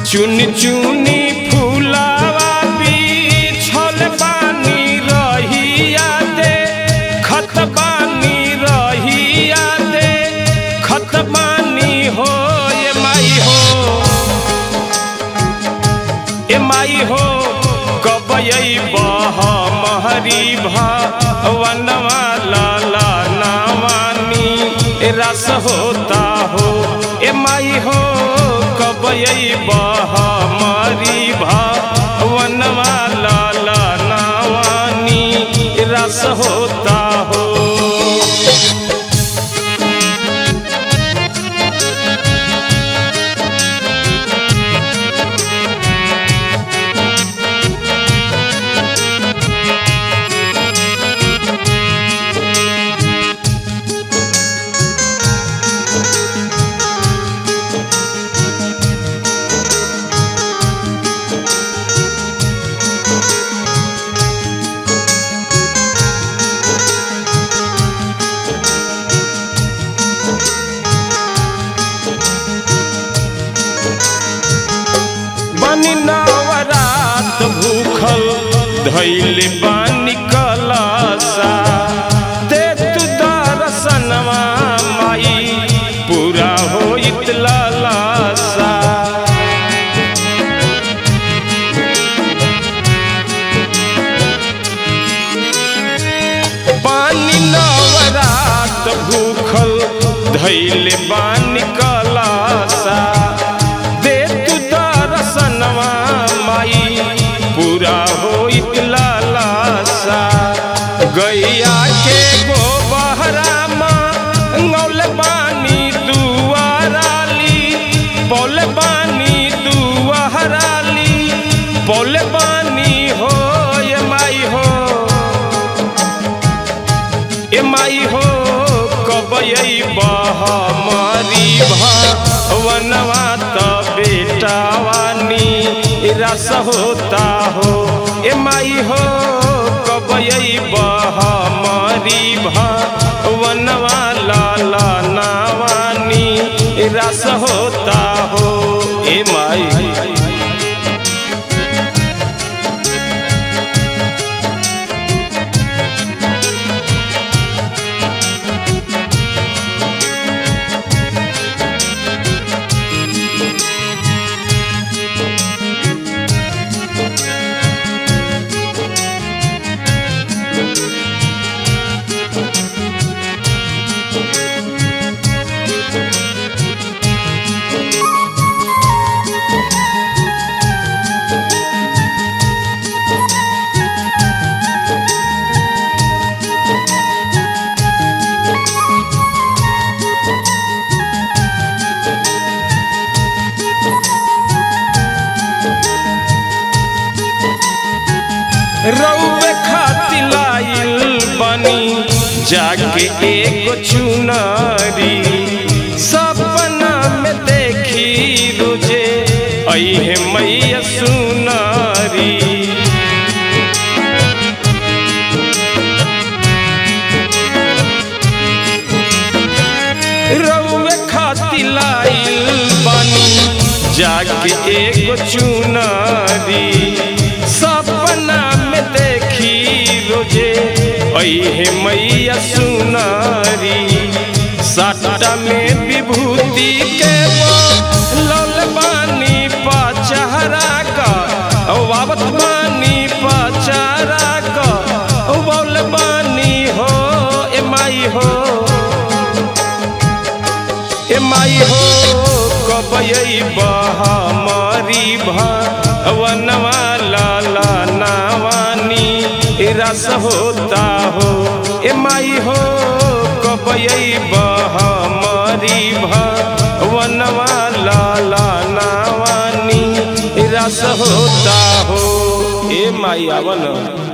चुनी चुनी फूलावा बिछल बानी रहिया दे खत बानी रहिया दे खत बानी हो ये माई हो ए माई हो कब बह महरी भवनवा लाला नावानी रस होता हो ए माई हो कब बह मरी भवनवा लाला नावानी रस होता हो बनी नवरात भूखल धैल बानी कलसा दे तू दर्शनवा माई पूरा होइत लालसा पानी नवरात भूखल धैल बानी कलसा दे तू दर्शनवा माई पूरा होइत लालसा गैया के गोबहरा मंगल बानी दुआराली पौल बानी दुआराली पौल बानी हो ये माई हो ए माई हो कब बह मारी भवनवा त बेटावानी रस होता हो ए माई हो कब बह मारी भवनवा लाला नावानी रस होता हो ए माई रउवे खातिर लाइल बनी जाके एगो चुनरी सपना में देखी रोजे अहे मैया सुनरी रउवे खातिर लाइल बनी जाके एगो चुनरी सपना में देखी रोजे अहे मैया सुनारी साटा में विभूति के लल बानी पचहरा का वावत बानी पचहरा का बौल बानी हो ए माई हो ए माई हो कब बह मारी भवनवा लाला नावानी रस होता हो ए माई हो कब बह मारी भवनवा लाला नावानी रस होता हो ए माई आवन